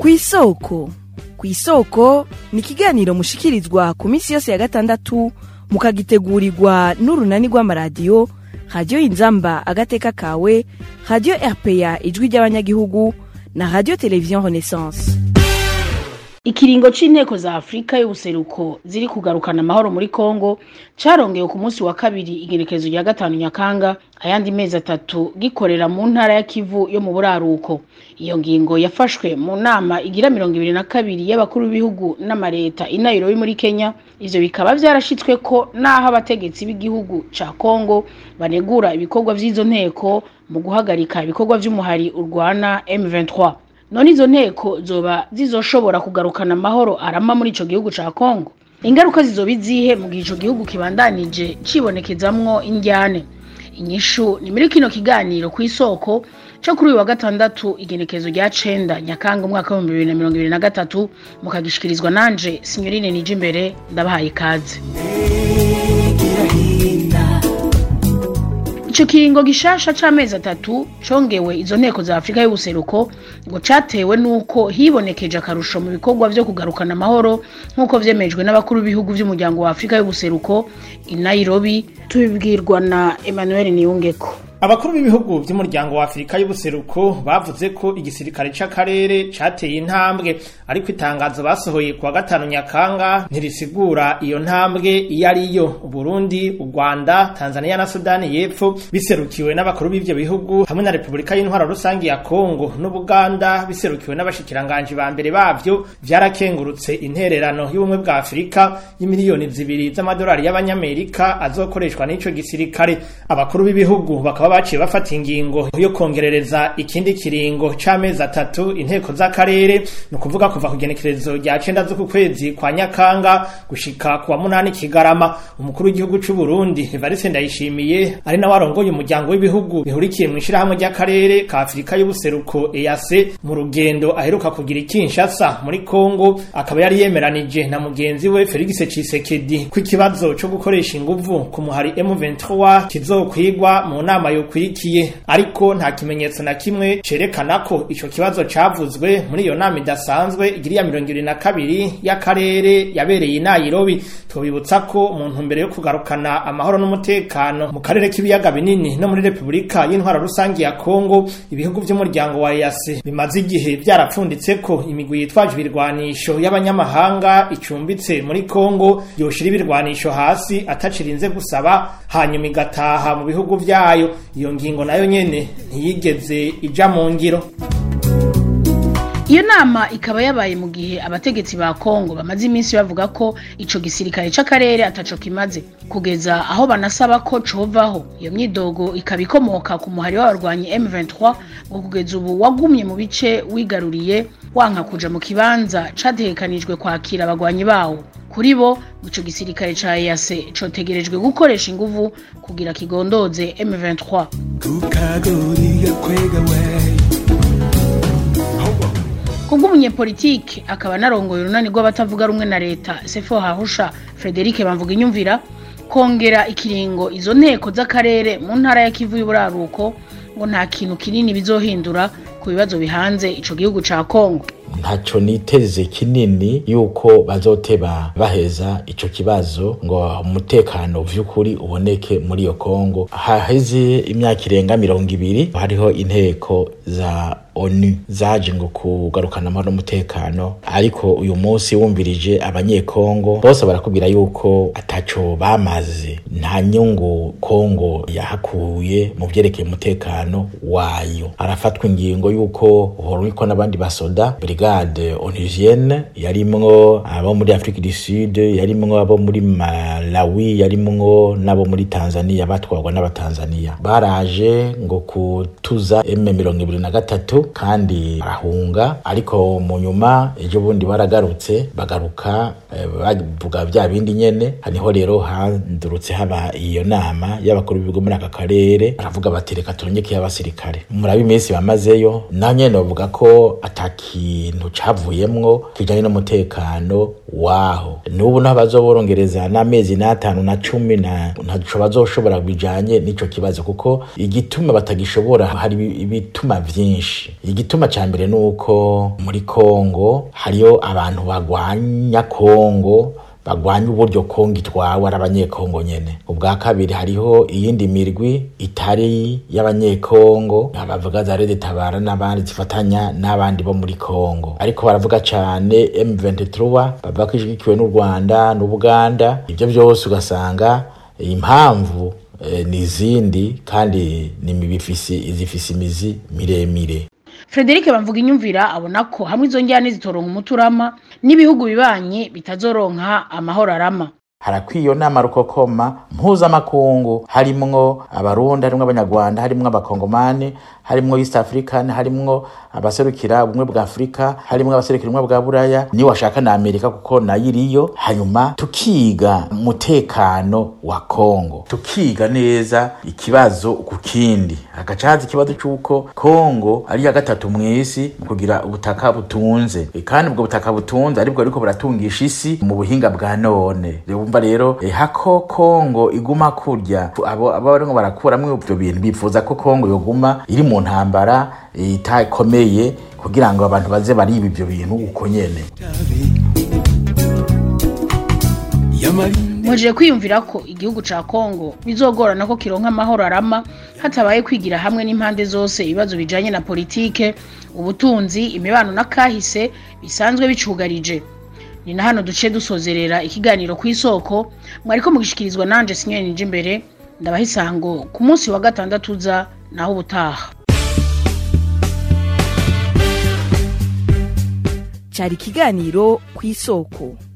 kw'isoko kw'isoko ni ikiganiro mushikirizwa ku minsi yose ya gatandatu mukagitegurirwa n'urunani rw'amaradiyo radiyo inzamba agateka kawe radiyo rpa ijwi ry'abanyagihugu na radiyo televiziyo renaissance ikiringo c'inteko za afurika y'ubuseruko ziri kugarukana amahoro muri kongo carongewe ku munsi wa kabiri igenekerezo rya gatanu nyakanga ayandi mezi atatu gikorera mu ntara ya kivu yo mu buraruko iyo ngingo yafashwe mu nama igira mirongo ibiri na kabiri y'abakuru b'ibihugu n'amareta i nairobi muri kenya ivyo bikaba vyarashitswe ko n'aho abategetsi b'igihugu ca kongo banegura ibikorwa vy'izo nteko mu guhagarika ibikorwa vy'umuhari urwana m23 none izo nteko zoba zizoshobora kugarukana amahoro arama muri ico gihugu ca Kongo ingaruka zizoba izihe mu gihe ico gihugu kibandanije cibonekezamwo indyane inyishu ni muri kino kiganiro ku isoko co kuri uyu wa gatandatu igenekezo rya cenda nyakanga umwaka w'ibihumbi bibiri na mirongo ibiri na gatatu mukagishikirizwa nanje sinyorine nije imbere ndabahaye ikaze ico kiringo gishasha c'amezi atatu congewe izo nteko za afurika y'ubuseruko ngo catewe n'uko hibonekeje akarusho mu bikorwa vyo kugarukana amahoro nk'uko vyemejwe n'abakuru b'ibihugu vy'umuryango wa afurika y'ubuseruko i nairobi tubibwirwa na emmanuel niyungeko abakuru b'ibihugu vy'umuryango wa afurika y'ubuseruko bavuze ko igisirikare c'akarere cateye intambwe ariko itangazo basohoye kuwa gatanu nyakanga ntirisigura iyo ntambwe iyo ariyo uburundi u rwanda tanzania na sudani y'epfo biserukiwe n'abakuru b'ivyo bihugu hamwe na repubulika y'intwaro rusangi ya kongo n'ubuganda biserukiwe n'abashikiranganji ba mbere bavyo vyarakengurutse intererano y'ubumwe bwa afurika y'imiliyoni zibiri z'amadolari y'abanyamerika azokoreshwa n'ico gisirikare abakuru b'ibihugu bakaba baciye bafata ingingo yo kongerereza ikindi kiringo c'amezi atatu inteko z'akarere ni ukuvuga kuva ku genekerezo rya cenda z'uku kwezi kwa nyakanga gushika kuwa munani kigarama umukuru w'igihugu c'u Burundi Evariste Ndayishimiye ari nawe arongoye umuryango w'ibihugu bihurikiye mu ishirahamwe ry'akarere ka Afurika y'ubuseruko EAC mu rugendo aheruka kugira i Kinshasa muri Kongo akaba yari yemeranije na mugenzi we Felix Tshisekedi ko ikibazo co gukoresha inguvu ku muhari M23 kizokwigwa mu nama yokurikiye ariko nta kimenyetso na kimwe cerekana ko ico kibazo cavuzwe muri iyo nama idasanzwe igiriya mirongo ibiri na kabiri y'akarere yabereye i Nairobi tubibutsa ko mu ntumbero yo kugarukana amahoro n'umutekano mu karere k'ibiyaga binini no muri Repubulika y'intwaro rusangi ya Kongo ibihugu vy'umuryango wa EAC bimaze igihe vyarapfunditse ko imigwi yitwaje ibirwanisho y'abanyamahanga icumbitse muri Kongo yoshira ibirwanisho hasi atacirinze gusaba hanyuma igataha mu bihugu vyayo iyo ngingo nayo nyene ntiyigeze ija mu ngiro iyo nama ikaba yabaye mu gihe abategetsi ba kongo bamaze iminsi bavuga ko ico gisirikare c'akarere ataco kimaze kugeza aho banasaba ko covaho iyo myidogo ikaba ikomoka ku muhari w'abarwanyi m23 ngo kugeza ubu wagumye mu bice wigaruriye wanka kuja mu kibanza categekanijwe kwakira abagwanyi bawo kuri bo ico gisirikare ca EAC cotegerejwe gukoresha inguvu kugira kigondoze M23 kukagoriga kwega we kubw'umunyepolitike akaba narongoye urunani rw'abatavuga rumwe na leta sefo hahusha frederic bamvuga inyumvira kongera ikiringo izo nteko z'akarere mu ntara ya kivu y'uburaruko ngo nta kintu kinini bizohindura ku bibazo bihanze ico gihugu ca kongo ntaco niteze kinini yuko bazoteba baheza ico kibazo ngo umutekano vy'ukuri uboneke muri iyo kongo haheze imyaka irenga mirongo ibiri hariho inteko za onu zaje ngo kugarukana amahoro n'umutekano ariko uyu munsi wumvirije abanyekongo bose barakubwira yuko ataco bamaze nta nyungu kongo yahakuye mu vyerekeye umutekano wayo arafatwa ingingo yuko uhorwiko n'abandi basoda brigade onusienne yarimwo abo muri afrique du sud yarimwo abo muri malawi yarimwo n'abo muri tanzania batwarwa n'abatanzania baraje ngo kutuza m mirongo ibiri na gatatu kandi barahunga ariko mu nyuma ejo bundi baragarutse bagaruka eh, bavuga vya bindi nyene haniho rero handurutse haba iyo nama y'abakuru b'ibigo muri aka karere baravuga bati reka turongeke abasirikare murabe iminsi bamazeyo na nyene bavuga ko ataki kintu cavuyemwo kijanye n'umutekano waho n'ubu naho bazoborongereza n'amezi n'atanu na cumi na ntaco bazoshobora bijanye n'ico kibazo kuko igituma batagishobora hari ibi- ibituma vyinshi igituma ca mbere nuko muri Kongo hariyo abantu bagwanya Kongo bagwanya uburyo kongo itwawe ari abanyekongo nyene ubwa kabiri hariho iyindi mirwi itari y'abanyekongo abavuga za rede tabara n'abandi zifatanya n'abandi bo muri kongo ariko baravuga cane M23 bavuga ko ishigikiwe n'u Rwanda n'Ubuganda ivyo vyose ugasanga impamvu eh, ni izindi kandi ni mibifisi izifise imizi miremire Frederic bamvuga inyumvira abona ko hamwe izo njyane zitoronka umuturama n'ibihugu bibanye bitazoronka amahoro arama harakwiye nama rukokoma mpuzamakungu harimwo abarundi harimwo abanyarwanda harimwo abakongomani harimwo east african harimwo abaserukira ubumwe bwa afurika harimwo abaserukira ubumwe bwa buraya niyo washaka na amerika kuko nayo iriyo hanyuma tukiga umutekano wa kongo tukiga neza ikibazo ku kindi hagaca haza ikibazo c'uko kongo ari iya gatatu mw'isi mu kugira ubutaka butunze E, kandi ubwo butaka butunze aribwo ariko buratungisha isi mu buhinga bwa none wumva rero eh, hako kongo iguma kurya abo abo barimo barakuramwo ivyo bintu bifuza ko kongo yoguma iri mu ntambara eh, itakomeye kugira ngo abantu baze bariba ivyo bintu uko nyene Yamarinde mujeye kwiyumvira ko igihugu ca Kongo bizogorana ko kironka amahoro arama hatabaye kwigira hamwe n'impande zose ibibazo bijanye na politike ubutunzi imibano na kahise bisanzwe bicugarije ni na hano duce dusozerera ikiganiro ku isoko mwariko mugishikirizwa nanje sinyoni nje imbere ndabaha isango ku munsi wa gatandatu uza naho ubutaha cyari ikiganiro ku isoko